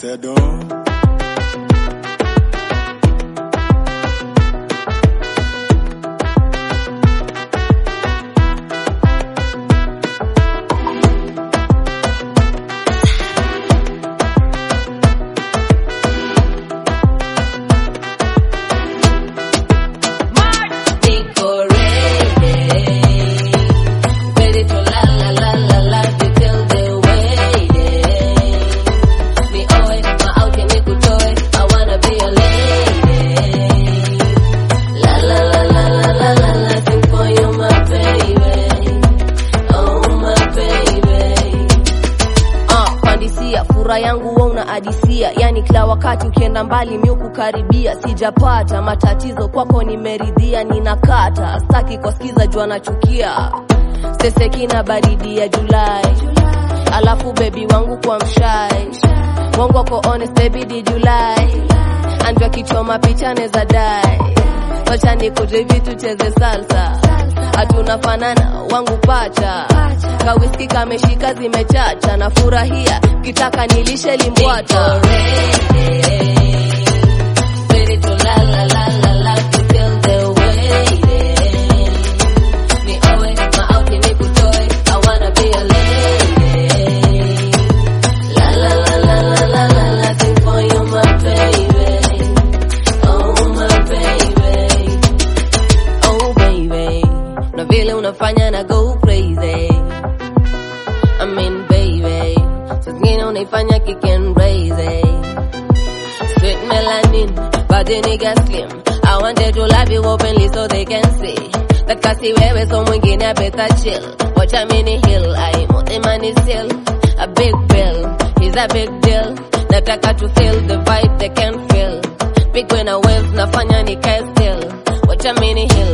Sedo. Niko ready, ready to la la la la la you till the waiting. Me oe, my outing nikutoe, I wanna be a lady. La la la la la la la la, sing for you my baby, oh my baby. Ah, pandisia fura yangu wa unaadisia, yani kila wakati ukienda mbali mi kukaribia, sijapata matatizo kwako, nimeridhia, ninakata staki kusikiza jua nachukia sesekina baridi ya Julai, alafu bebi wangu kwa mshai wangu wako honest baby di Julai, andwa kichoma picha neza dai, wacha nikuje hivi tucheze salsa, hatuna fanana wangu pacha kawiski kameshika zimechacha na furahia kitaka nilishe limbwata Ready to la la la la la to feel the waiting. Ni owe, my outing nikutoe, I wanna be a lady. La la la la la la la la, sing for you my baby, oh my baby, oh baby, na vile unafanya na go crazy. I mean baby, saa zingine unaifanya kicken crazy. Sweet melanin, body nigga slim. I wanted to love you openly so they can see that kasi wewe so mwingine I better chill. Watch a mini hill, I money still a big bill. He's a big deal. Nataka to feel the vibe they can feel. Big when I wave nafanya nikae still. Watch a mini hill,